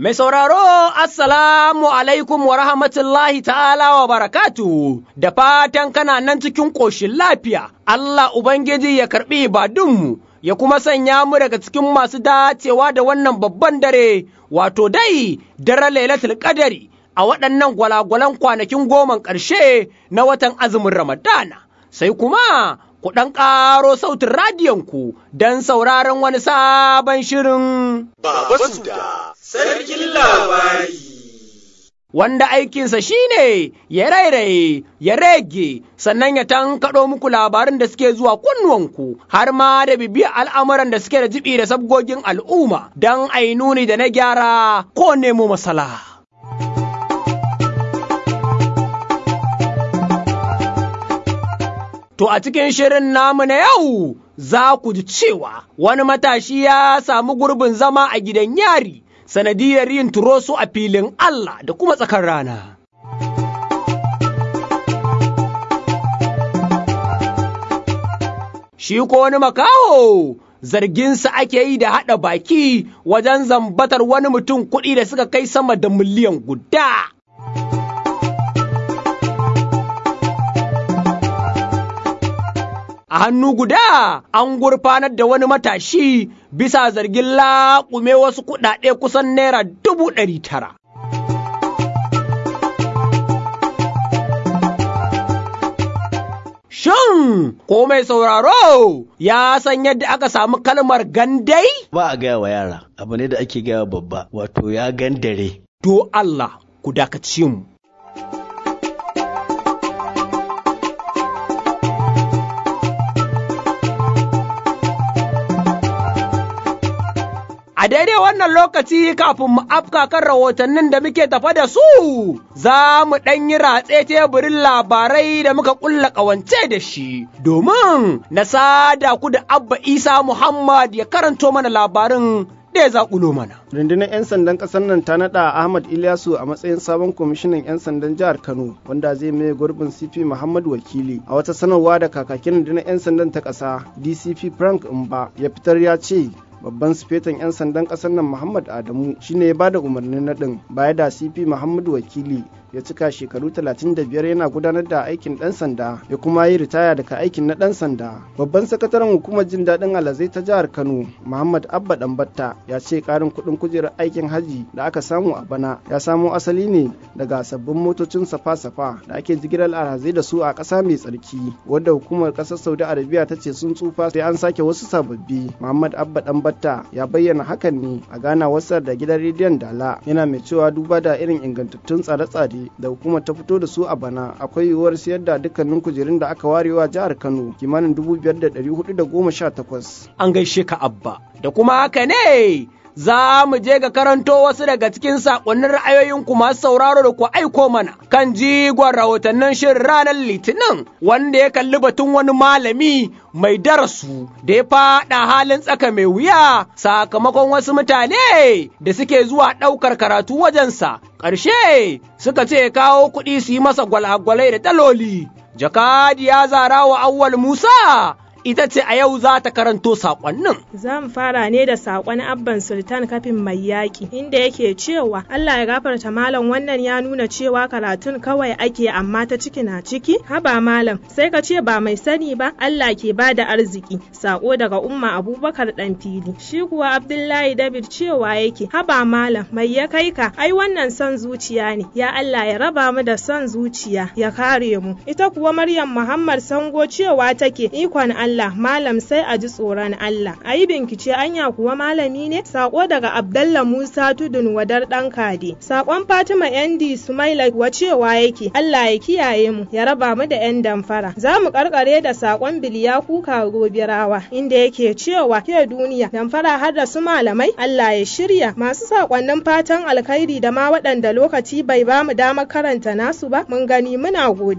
Mai sauraro, Assalamu alaikum wa rahmatullahi ta'ala wa barakatu, da fatan kana nan cikin ƙoshin lafiya, Allah Ubangiji ya karɓi ibadunmu, ya kuma sanya mu daga cikin masu dacewa da wannan babban dare, wato dai, dare lailatul ƙadari a waɗannan gwalagwalan kwanakin goman ƙarshe na watan azumin Ramadana. Sai kuma ku ɗan ƙaro sautin radiyonku don sauraron wani sabon shirin. Baba Suda, sarkin labari. Wanda aikinsa shine ya rairaye, ya rege, sannan ya tankaɗo muku labarin da suke zuwa kunnuwanku, har ma da bibiyar al'amuran da suke da jibi da sabgogin al'umma, don ainuni da na gyara ko nemo masala. To a cikin shirin namu na yau za ku ji cewa wani matashi ya samu gurbin zama a gidan yari sanadiyar yin turoso a filin Allah da kuma tsakar rana. Shi ko wani makaho zarginsa ake yi da haɗa baki wajen zambatar wani mutum kuɗi da suka kai sama da miliyan guda. a hannu guda an gurfanar da wani matashi bisa zargin laƙume wasu kuɗaɗe kusan naira dubu ɗari tara. Shin ko mai sauraro ya san yadda aka samu kalmar gandai? Ba a gaya wa yara, abu ne da ake gaya wa babba, wato ya gandare. Do Allah ku dakaci mu. A daidai wannan lokaci kafin mu afka kan rahotannin da muke tafa da su, za mu ɗan yi ratse teburin labarai da muka ƙulla ƙawance da shi, domin na sada ku da Abba Isa Muhammad ya karanto mana labarin da ya zaƙulo mana. rundunar 'yan sandan ƙasar nan ta naɗa ahmad ilyasu a matsayin sabon kwamishinan 'yan sandan jihar kano wanda zai mai gurbin cp muhammad wakili a wata sanarwa da kakakin rundunar 'yan sandan ta ƙasa dcp frank mba ya fitar ya ce babban sifetan 'yan sandan kasar nan muhammad adamu shine ya bada umarnin naɗin baya da cp muhammadu wakili ya cika shekaru 35 yana gudanar da aikin ɗan sanda ya kuma yi ritaya daga aikin na ɗan sanda babban sakataren hukumar jin daɗin alazai ta jihar kano muhammad abba ɗanbatta ya ce ƙarin kuɗin kujerar aikin haji da aka samu a bana ya samo asali ne daga sabbin motocin safa-safa da ake jigilar alhazai da su a ƙasa mai tsarki wadda hukumar ƙasar saudi arabia ta ce sun tsufa sai an sake wasu sababbi muhammad abba ɗanbatta ya bayyana hakan ne a gana wasar da gidan rediyon dala yana mai cewa duba da irin ingantattun tsare-tsare da hukumar ta fito da su a bana akwai yiwuwar siyar da dukkanin kujerun da aka warewa jihar kano kimanin dubu biyar da ɗari hudu da goma sha takwas. An gaishe ka abba, da kuma haka ne za mu je ga karanto wasu daga cikin saƙonnin ra'ayoyinku masu sauraro da ku aiko mana kan jigon rahotannin shirin ranar litinin wanda ya kalli batun wani malami mai darasu da ya faɗa halin tsaka mai wuya sakamakon wasu mutane da suke zuwa ɗaukar karatu wajensa ƙarshe suka ce kawo kuɗi su yi masa gwalagwalai da daloli jakadi ya zara wa awwal musa ita ce a yau za ta karanto saƙonnin. Za mu fara ne da saƙon Abban Sultan kafin mai yaƙi, inda yake cewa Allah ya gafarta malam wannan ya nuna cewa karatun kawai ake amma ta ciki na ciki. Haba malam, sai ka ce ba mai sani ba, Allah ke ba da arziki. Saƙo daga Umma Abubakar ɗan fili. Shi kuwa Abdullahi David cewa yake, haba malam, mai ya kai ka, ai wannan son zuciya ne. Ya Allah ya raba mu da son zuciya, ya kare mu. Ita kuwa Maryam Muhammad Sango cewa take, ikon Allah Allah malam sai a ji tsoron Allah a yi bincike anya kuwa malami ne sako daga Abdallah Musa Tudun wadar dan kade sakon Fatima Yandi Sumaila wa cewa yake Allah ya kiyaye mu ya raba mu da yan damfara za mu karkare da sakon Biliya Kuka Gobirawa inda yake cewa ke duniya damfara har da su malamai Allah ya shirya masu sakonnin fatan alkhairi da ma waɗanda lokaci bai ba mu damar karanta nasu ba mun gani muna godiya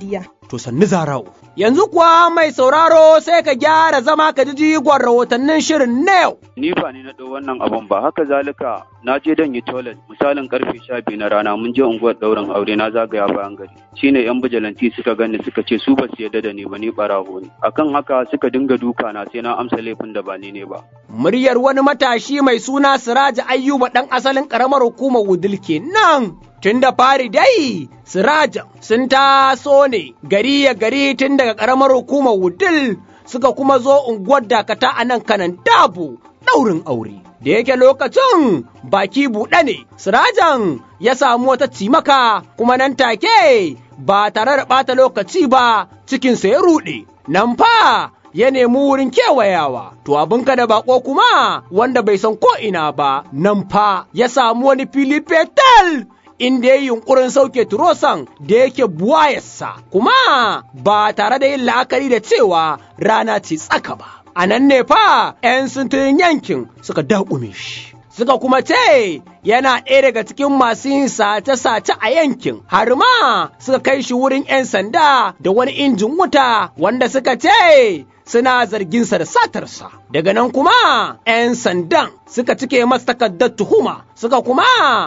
to sannu zarau. Yanzu kuwa mai sauraro sai ka gyara zama ka ji jigon rahotannin shirin na yau. Ni ba ni na ɗau wannan abun ba, haka zalika na je dan yi toilet misalin karfe sha biyu na rana mun je unguwar ɗaurin aure na zagaya bayan gari. Shine yan bijilanti suka gani suka ce su ba su yarda da ni ba ni ɓarawo ne. Akan haka suka dinga duka na sai na amsa laifin da ba ni ne ba. Muryar wani matashi mai suna Siraji Ayyuba ɗan asalin ƙaramar hukumar Wudil kenan. Tun da fari dai, Sirajan sun taso ne gari ya gari tun daga ƙaramar hukumar Wudil suka kuma zo unguwar dakata a nan kanan dabu ɗaurin aure. Da yake lokacin baki buɗe ne, Sirajan ya samu wata cimaka kuma nan take ba tare da ɓata lokaci ba cikinsa ya ruɗe. Nan fa ya nemi wurin kewayawa, to abinka da bako kuma wanda bai san ko ina ba, nan fa ya samu wani fili fetal inda ya yi yunkurin sauke turosan da yake buwayarsa, kuma ba tare da yin la'akari da cewa rana ce tsaka ba. A nan ne fa ‘yan sintirin yankin suka daƙume shi. Suka kuma ce yana ɗaya daga cikin masu yin sace-sace a yankin, har ma suka kai shi wurin ‘yan sanda da wani injin wuta wanda suka ce suna zarginsa da satarsa. Daga nan kuma ‘yan sandan suka cike masa takardar tuhuma, suka kuma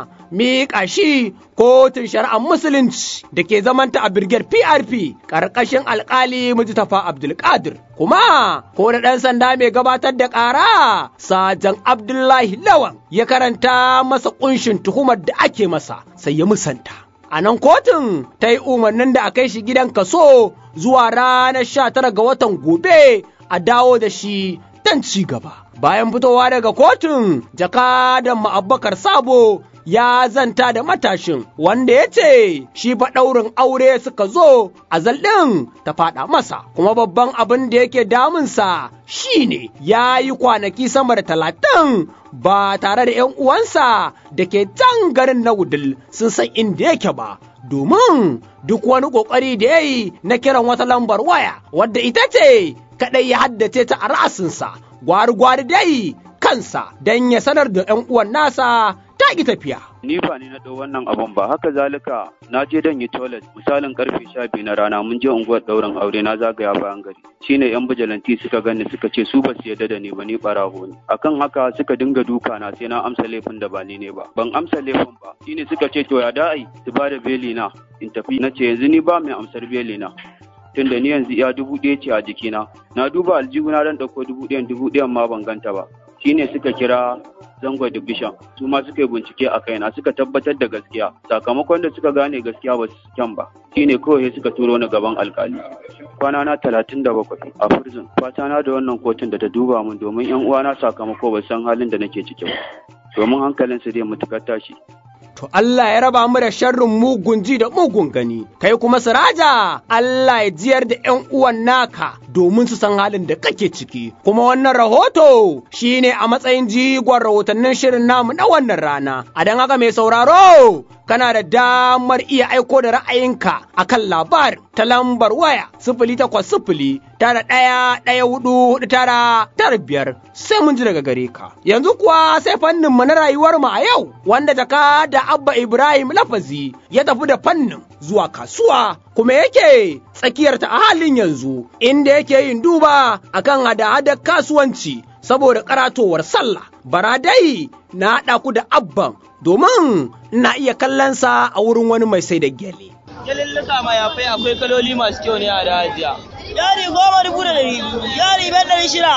miƙa shi kotun shari'ar musulunci da ke zamanta a birgiyar PRP ƙarƙashin alƙali Mujtafa Abdulkadir. Kuma ko da ɗan sanda mai gabatar da ƙara Sajan Abdullahi Lawan ya karanta masa ƙunshin tuhumar da ake masa sai ya musanta. A nan kotun ta yi umarnin da a kai shi gidan kaso zuwa ranar sha tara ga watan gobe a dawo da shi don ci gaba. Bayan fitowa daga kotun, jakadan ma'abbakar sabo ya zanta da matashin wanda ya ce shi fa ɗaurin aure suka zo a ɗin ta faɗa masa kuma babban abin da yake damunsa shine ya yi kwanaki sama da talatin ba tare da ‘yan uwansa da ke can garin na wudil sun san inda yake ba domin duk wani ƙoƙari da ya yi na kiran wata lambar waya wadda ita ce kaɗai ya haddace ta a ra'asinsa gwari-gwari dai kansa don ya sanar da ‘yan uwan nasa ta ki tafiya. Ni ba ni na ɗau wannan abun ba, haka zalika na je dan yi toilet misalin karfe sha biyu na rana mun je unguwar ɗaurin aure na zagaya bayan gari. Shine yan bijilanti suka gani suka ce su ba su yarda da ni ba ni ɓarawo ne. Akan haka suka dinga duka na sai na amsa laifin da ba ni ne ba. Ban amsa laifin ba. Shine suka ce to ya da'ai su ba da beli na in tafi na ce yanzu ni ba mai amsar beli na. Tunda ni yanzu iya dubu ɗaya ce a jikina. Na duba aljihuna dan ɗauko dubu ɗayan dubu ɗayan ma ban ganta ba. Shine suka kira zango division su ma suka yi bincike a kaina suka tabbatar da gaskiya sakamakon da suka gane gaskiya ba su kyan ba shine kawai suka turo ni gaban alkali kwana na talatin da bakwai a prison fata na da wannan kotun da ta duba min domin yan uwana sakamako ba san halin da nake ciki ba domin hankalin su zai mutukar tashi To Allah ya raba mu da sharrin mugun ji da mugun gani, kai kuma siraja Allah ya jiyar da ‘yan uwan naka domin su san halin da kake ciki. Kuma wannan rahoto shi ne a matsayin jigon rahotannin shirin namu na wannan rana. A don haka mai sauraro, kana da damar iya aiko da ra'ayinka a kan labarin ta lambar waya sifili takwas sifili tara ɗaya ɗaya hudu hudu tara tara biyar sai mun ji daga gare ka. Yanzu kuwa sai fannin mu na rayuwar mu a yau wanda jaka da Abba Ibrahim Lafazi ya tafi da fannin zuwa kasuwa kuma yake tsakiyarta a halin yanzu inda yake yin duba akan hada-hadar kasuwanci saboda karatowar sallah. Baradai na haɗa ku da abban domin na iya kallonsa a wurin wani mai sai da gyale. Gyalillika mayafai akwai kaloli masu kyau ne a da hajiya. Yari goma dubu da ɗari yari biyar ɗari shida.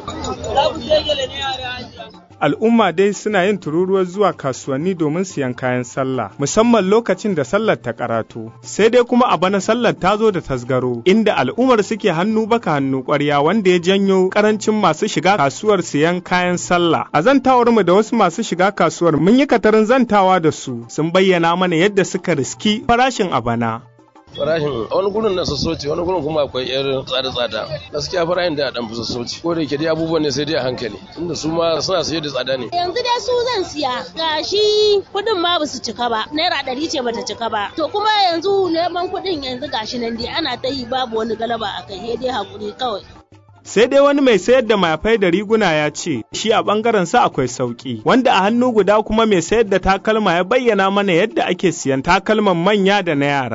Za ku sai gyale ne a da hajiya. al'umma dai suna yin tururuwar zuwa kasuwanni domin siyan kayan sallah musamman lokacin da sallar ta karatu sai dai kuma a bana sallar ta zo da tasgaro inda al'ummar suke hannu baka hannu kwarya wanda ya janyo karancin masu shiga kasuwar siyan kayan sallah a zantawar mu da wasu masu shiga kasuwar mun yi katarin zantawa da su sun bayyana mana yadda suka riski farashin a bana farashin wani gurin na sassauci wani gurin kuma akwai yar tsada-tsada gaskiya farashin da dan fi sassauci ko da ke dai abubuwan ne sai dai a hankali tunda su ma suna saye da tsada ne yanzu dai su zan siya gashi kudin ma basu cika ba naira ɗari ce bata cika ba to kuma yanzu neman kudin yanzu gashi nan dai ana ta yi babu wani galaba a kai sai dai hakuri kawai sai dai wani mai sayar da mayafai da riguna ya ce shi a bangaren sa akwai sauki wanda a hannu guda kuma mai sayar da takalma ya bayyana mana yadda ake siyan takalman manya da na yara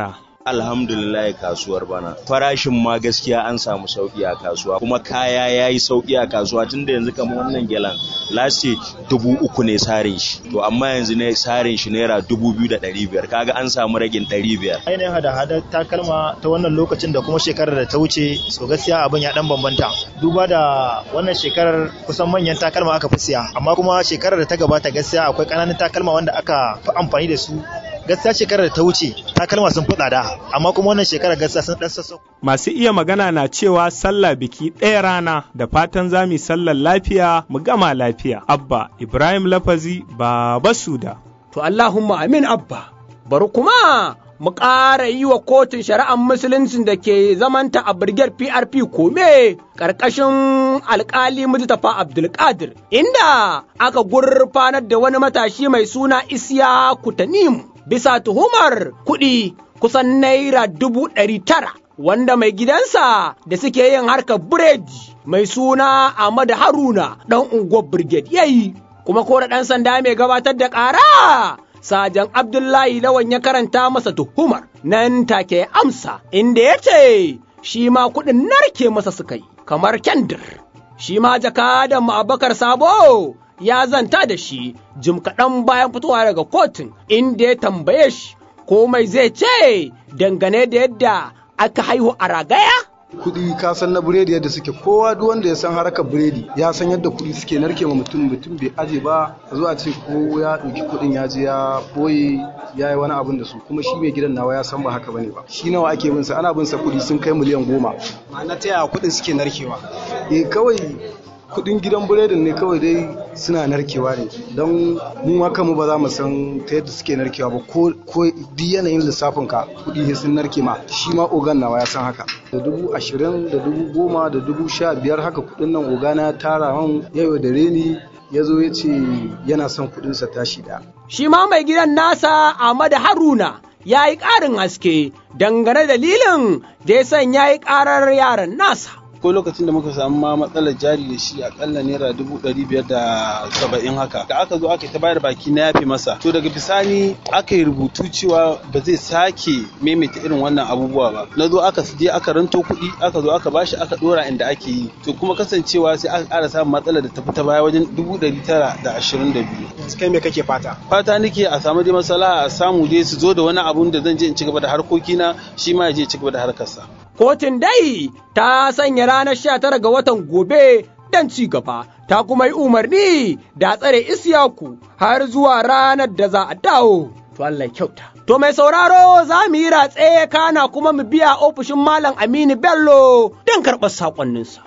alhamdulillah kasuwar bana farashin ma gaskiya an samu sauki a kasuwa kuma kaya ya yi sauki a kasuwa tunda yanzu kamar wannan gelan lasti dubu uku ne sarin shi to amma yanzu ne sarin shi naira dubu biyu da ɗari biyar kaga an samu ragin ɗari biyar. ainihin hada-hadar takalma ta wannan lokacin da kuma shekarar da ta wuce so gaskiya abin ya dan bambanta duba da wannan shekarar kusan manyan takalma aka fi siya amma kuma shekarar da ta gabata gaskiya akwai ƙananan takalma wanda aka fi amfani da su gaskiya shekarar da ta wuce takalma sun fi tsada amma kuma wannan shekarar gaskiya sun dan sassau Masu iya magana na cewa sallah biki ɗaya rana da fatan za mu sallar lafiya mu gama lafiya. Abba Ibrahim Lafazi Baba Suda. To Allahumma amin Abba. Bari kuma mu ƙara yi wa kotun shari'ar musuluncin da ke zamanta a birgiyar PRP kome ƙarƙashin alƙali Mujtafa Abdulkadir inda aka gurfanar da wani matashi mai suna Isiya Kutanim bisa tuhumar kuɗi kusan naira dubu ɗari tara wanda mai gidansa da suke yin harkar biredi mai suna Ahmad Haruna ɗan unguwar Brigade yayi kuma ko da ɗan sanda mai gabatar da ƙara Sajan Abdullahi Lawan ya karanta masa tuhumar nan take amsa inda ya ce shi ma kuɗin narke masa suka yi kamar kendir. Shi ma jakadan Abubakar Sabo ya zanta da shi jim kaɗan bayan fitowa daga kotun inda ya tambaye shi komai zai ce dangane da yadda aka haihu a ragaya? kuɗi ka san na biredi yadda suke kowa duk wanda ya san harkar biredi ya san yadda kuɗi suke narke ma mutum mutum bai aje ba a zuwa ce ko ya ɗauki kuɗin ya je ya boye ya yi wani abin da su kuma shi mai gidan nawa ya san ba haka bane ba shi nawa ake bin sa ana bin sa kuɗi sun kai miliyan goma ma'ana ta yaya kuɗin suke narkewa eh kawai kudin gidan biredin ne kawai dai suna narkewa ne don mu haka mu ba za mu san ta yadda suke narkewa ba ko duk yanayin lissafin ka kudi ne sun narke ma shi ma ogan nawa ya san haka da dubu ashirin da dubu goma da dubu sha biyar haka kudin nan ogana tara man yau da reni ya zo ya ce yana son kudinsa tashi da Shi ma mai gidan nasa Ahmad Haruna ya yi ƙarin haske dangane dalilin da ya sanya yi ƙarar yaran nasa. ko lokacin da muka samu ma matsalar jari da shi akalla naira dubu ɗari biyar da saba'in haka da aka zo aka ta bayar baki na yafe masa to daga bisani aka yi rubutu cewa ba zai sake maimaita irin wannan abubuwa ba na zo aka je aka ranto kuɗi aka zo aka bashi aka ɗora inda ake yi to kuma kasancewa sai aka ƙara samun matsalar da ta fita baya wajen dubu ɗari tara da ashirin da biyu. kai me kake fata fata nake a samu dai masala a samu dai su zo da wani abun da zan je in ci gaba da harkokina shi ma ya je ci gaba da harkarsa. Kotun dai ta sanya ranar sha tara ga watan gobe don ci gaba, ta kuma yi umarni da tsare Isiyaku har zuwa ranar da za a dawo. To Allah kyauta. To mai sauraro za mu yi ratse kana kuma mu biya ofishin Malam Aminu Bello don karɓar saƙonninsa.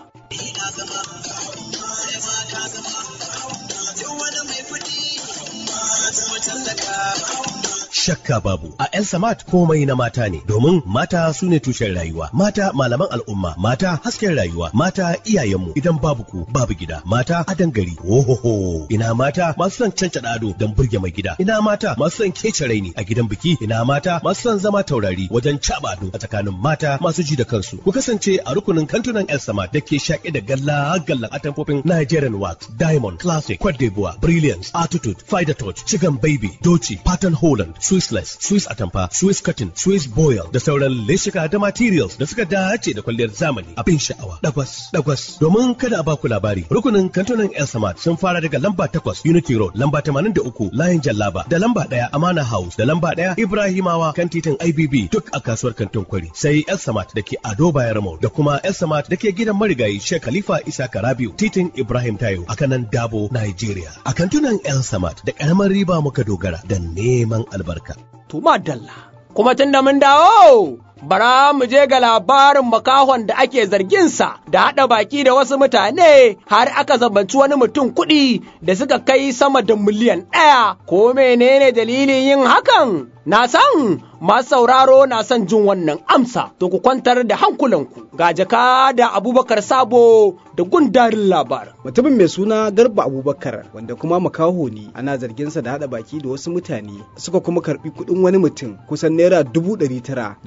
shakka babu a El Samat komai na mata ne domin mata su ne tushen rayuwa mata malaman al'umma mata hasken rayuwa mata iyayenmu idan babu ku babu gida mata adan gari ohoho ina mata masu son cancada ado don burge mai gida ina mata masu son kece raini a gidan biki ina mata masu son zama taurari wajen caba ado a tsakanin mata masu ji da kansu ku kasance a rukunin kantunan El Samat da ke shaƙe da galla gallan atamfofin Nigerian wax diamond classic Cote d'Ivoire brilliance attitude fider touch chicken baby doci pattern holland Swissless, Swiss Atamfa, Swiss Cotton, Swiss Boil da sauran leshika da materials da suka dace da kwalliyar zamani abin sha'awa. Dagwas, dagwas. Domin kada a baku labari, rukunin kantunan El Samad sun fara daga lamba takwas Unity Road, lamba tamanin da uku Layin Jallaba, da lamba ɗaya Amana House, da lamba ɗaya Ibrahimawa kan titin IBB duk a kasuwar kantin kwari. Sai El Samad da ke Ado Bayarmo da kuma El Samad da ke gidan marigayi Sheikh Khalifa Isa Karabiu, titin Ibrahim Tayo a kanan Dabo, Nigeria. A kantunan El Samad da ƙaramar riba muka dogara da neman albarka. Tuma Dalla. Kuma tun da mun dawo, bara mu je ga labarin makahon da ake zarginsa da haɗa baki da wasu mutane har aka zabanci wani mutum kuɗi da suka kai sama da miliyan ɗaya. Ko menene dalilin yin hakan? Na san masu sauraro na son jin wannan amsa, to ku kwantar da hankulanku ga jaka da abubakar sabo da gundarin labarin. Mutumin mai suna Garba Abubakar wanda kuma makaho ne ana zarginsa da haɗa baki da wasu mutane suka kuma karɓi kuɗin wani mutum kusan naira dubu ɗari tara da zumman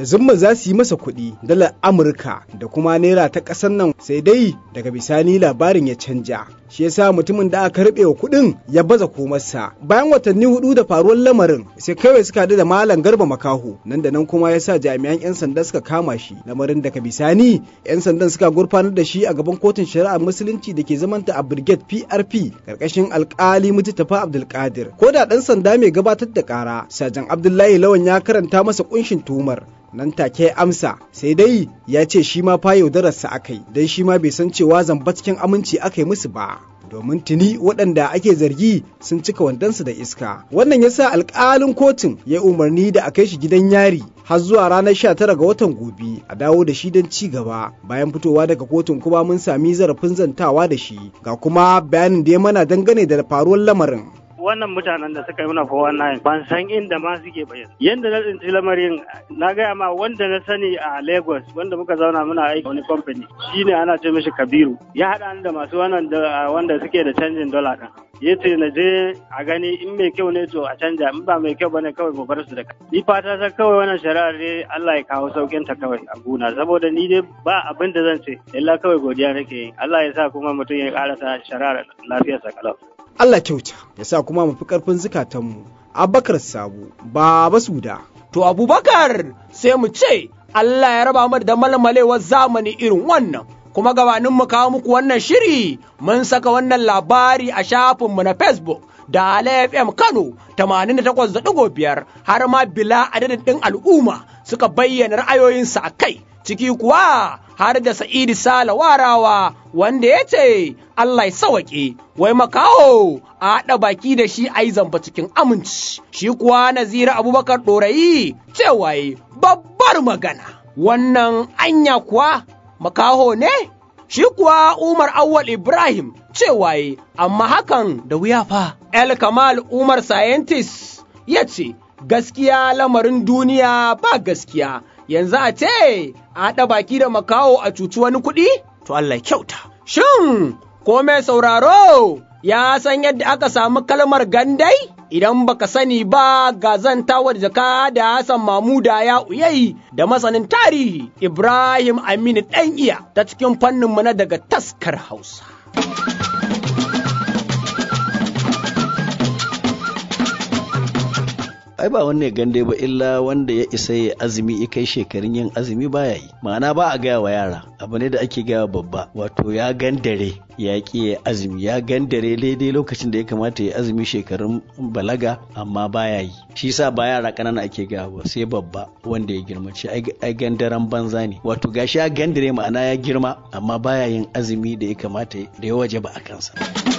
za su yi masa kuɗi dalar Amurka da kuma naira ta ƙasar nan sai dai daga bisani labarin ya canja. Shi yasa mutumin da aka karɓe wa kuɗin ya baza komarsa. Bayan watanni hudu da faruwar lamarin sai kawai suka haɗu da Malam Garba Makaho nan da nan kuma ya sa jami'an 'yan sanda suka kama shi. Lamarin daga bisani 'yan sandan suka gurfanar da shi a gaban kotun shari'ar musulunci da ke zamanta a Brigade PRP karkashin alkali Mujtafa Abdulkadir. Ko da ɗan sanda mai gabatar da ƙara, Sajan Abdullahi Lawan ya karanta masa kunshin tuhumar nan take amsa sai dai ya ce shi ma fa yaudararsa aka yi don shi ma bai san cewa zamba cikin aminci aka yi musu ba domin tuni waɗanda ake zargi sun cika wandonsu da iska wannan ya sa alƙalin kotun ya umarni da a kai shi gidan yari har zuwa ranar 19 ga watan gobe a dawo da shi don ci gaba bayan fitowa daga kotun kuma mun sami zarafin zantawa da shi ga kuma bayanin da ya mana dangane da faruwar lamarin wannan mutanen da suka yi mana fowa na ban san inda ma suke bayan yanda na tsinci lamarin na gaya ma wanda na sani a lagos wanda muka zauna muna aiki wani kamfani shine ana ce mishi kabiru ya haɗa da masu wannan wanda suke da canjin dola ɗin ya ce na je a gani in mai kyau ne to a canja in ba mai kyau bane kawai mu bar su da ni fata ta kawai wannan shari'ar dai Allah ya kawo saukin ta kawai a gona saboda ni dai ba abin da zan ce illa kawai godiya nake yi Allah ya sa kuma mutum ya karasa shari'ar lafiyarsa kalau Allah kyauta ya sa kuma mu fi karfin zukatanmu Abubakar Sabu Baba Suda to Abubakar sai mu ce Allah ya raba mu da malmalewar zamani irin wannan kuma gabanin mu kawo muku wannan shiri mun saka wannan labari a shafinmu na Facebook da Ala FM Kano 88.5 har ma bila adadin ɗin al'umma suka bayyana ra'ayoyinsu a kai ciki kuwa har da Sa'idu Sala warawa wanda ya ce Allah ya sawaƙe wai makaho a haɗa baki da shi a yi zamba cikin aminci shi kuwa Nazira Abubakar Ɗorayi cewa babbar magana wannan anya kuwa makaho ne shi kuwa Umar Awwal Ibrahim cewa amma hakan da wuya fa El Kamal Umar Scientist ya ce gaskiya lamarin duniya ba gaskiya yanzu a ce a haɗa baki da makaho a cuci wani kuɗi? To Allah kyauta. Shin, ko mai sauraro ya san yadda aka samu kalmar gandai? Idan baka sani ba ga zantawar jaka da Hassan Mamuda ya uyayi da masanin tarihi Ibrahim Aminu ɗan iya ta cikin fanninmu na daga taskar Hausa. ai ba wanne gande ba illa wanda ya isa ya azumi ya kai shekarun yin azumi baya yi ma'ana ba a gaya wa yara abu ne da ake gaya babba wato ya gandare ya ki ya azumi ya gandare daidai lokacin da ya kamata ya azumi shekarun balaga amma baya yi shi sa ba yara kanana ake gaya ba sai babba wanda ya girma ce ai gandaren banza ne wato gashi ya gandare ma'ana ya girma amma baya yin azumi da ya kamata da ya waje ba a kansa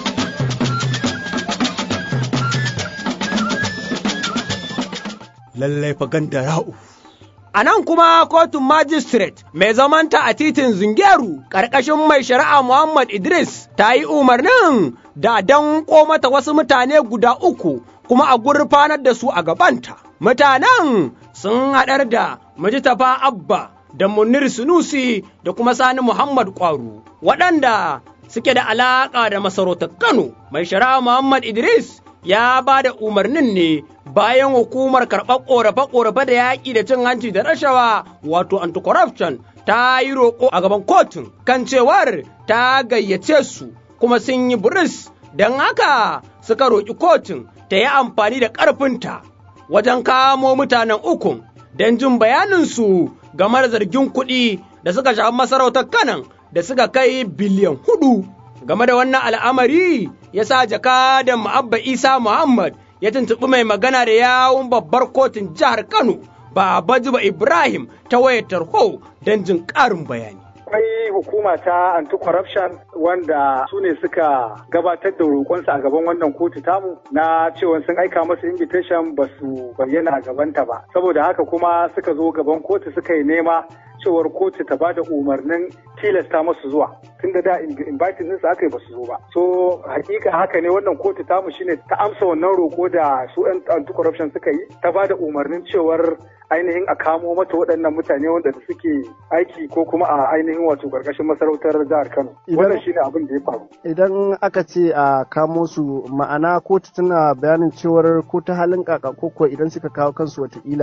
lallai fa ganda ya'u. A nan kuma kotun magistrate mai zamanta a titin Zungeru ƙarƙashin mai shari'a Muhammad Idris ta yi umarnin da dan mata wasu mutane guda uku kuma a gurfanar da su a gabanta. Mutanen sun haɗar da Mujtafa Abba da Munir Sunusi da kuma Sani Muhammad Kwaru waɗanda suke da alaƙa da masarautar Kano. Mai shari'a Muhammad Idris ya ba da umarnin ne bayan hukumar karɓar ƙorafe-ƙorafe da yaƙi da cin hanci da rashawa wato anti-corruption ta yi roƙo a gaban kotun kan cewar ta gayyace su kuma sun yi buris don haka suka roƙi kotun ta yi amfani da ƙarfinta wajen kamo mutanen ukun don jin bayaninsu game da zargin kuɗi da suka shafi masarautar kanan da suka kai biliyan hudu game da wannan al'amari ya sa jakadan Ma'abba Isa Muhammad ya tuntuɓi mai magana da yawun babbar kotun jihar Kano, Baba Juba Ibrahim ta wayar tarho don jin ƙarin bayani. akwai hukuma ta anti-corruption wanda su ne suka gabatar da roƙonsu a gaban wannan kotu tamu na cewa sun aika masu invitation ba su bayyana a gabanta ba saboda haka kuma suka zo gaban kotu suka yi nema cewar kotu ta bada umarnin tilasta masu zuwa tun da da inviting ɗinsu aka yi ba su zo ba so hakika haka ne wannan kotu tamu shine ta amsa wannan roƙo da su anti-corruption suka yi ta bada umarnin cewar ainihin a kamo mata waɗannan mutane wanda suke aiki ko kuma a ainihin wato ƙarƙashin masarautar jihar Kano. Wannan shine abin da ya faru. Idan aka ce a kamo su ma'ana kotu tana bayanin cewar ko ta halin kaka ko kuwa idan suka kawo kansu watakila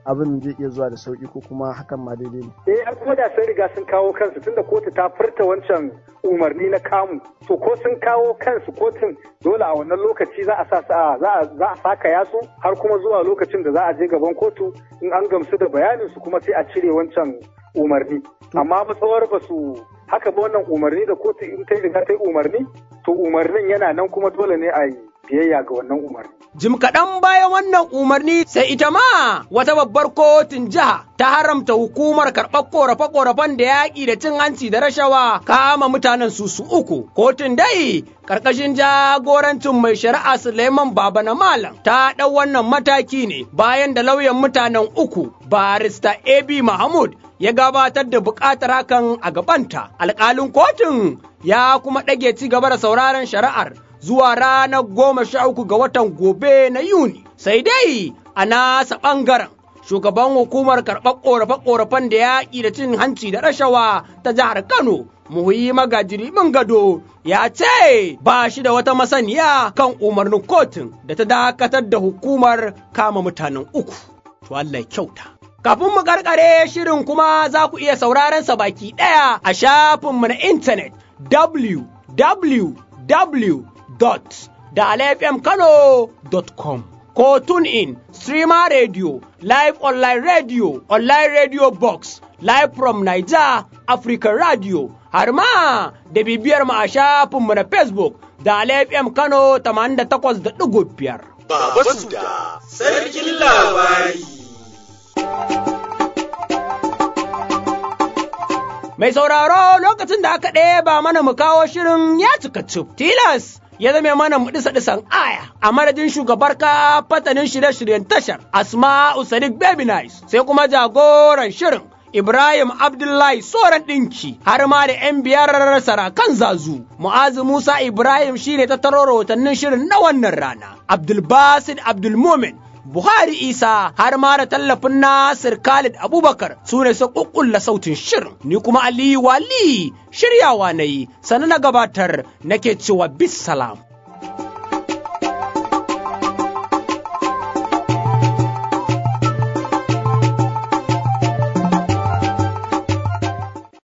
abin zai iya zuwa da sauki ko kuma hakan ma daidai ne. Eh an kuma da sun riga sun kawo kansu tunda kotu ta furta wancan umarni na kamu to ko sun kawo kansu kotun dole a wannan lokaci za a sa za a za a saka yasu har kuma zuwa lokacin da za a je gaban kotu in an gamsu da bayanin su kuma sai a cire wancan umarni amma matsawar ba su haka ba wannan umarni da kotu in ta riga ta yi umarni to umarnin yana nan kuma dole ne a yi biyayya ga wannan umarni. Jim kaɗan bayan wannan umarni sai ita ma wata babbar kotun jiha ta haramta hukumar karɓar ƙorafe-ƙorafen da yaƙi da cin hanci da rashawa kama mutanen su su uku. Kotun dai ƙarƙashin jagorancin mai shari'a Suleiman Baba na Malam ta ɗau wannan mataki ne bayan da lauyan mutanen uku barista AB Mahmud ya gabatar da buƙatar hakan a gabanta. Alƙalin kotun ya kuma ɗage ci gaba da sauraron shari'ar zuwa ranar goma sha uku ga watan gobe na Yuni. Sai dai a nasa ɓangaren shugaban hukumar karɓar ƙorafe-ƙorafen da yaƙi da cin hanci da rashawa ta jihar Kano. Muhuyi magajiri min gado ya ce ba shi da wata masaniya kan umarnin kotun da ta dakatar da hukumar kama mutanen uku. To Allah kyauta. Kafin mu karkare shirin kuma za ku iya sauraron sa baki ɗaya a shafinmu na intanet www.dalafmkano.com ko tune in streamer radio live online radio online radio box live from Niger Africa radio har ma da bibiyar mu a shafinmu na Facebook da FM Kano 88.5. Baba Suda, Sarkin Labari. Mai sauraro lokacin da aka ɗeba mana mu kawo shirin ya cika cif. Tilas ya zame mana mu ɗisa ɗisan aya a madadin shugabar ka fatanin shirye-shiryen tashar Asma'u Sadiq Baby Nice sai kuma jagoran shirin Ibrahim Abdullahi Soran ɗinki har ma da ‘yan biyar sarakan zazu. Mu'azu Musa Ibrahim shine ta taro rahotannin shirin na wannan rana. Abdulbasid Abdulmumin Buhari Isa har ma da tallafin Nasir Khalid Abubakar su ne su kukkulla sautin shirin. Ni kuma Aliyu Wali shiryawa na yi, sannan na gabatar nake cewa bis salam.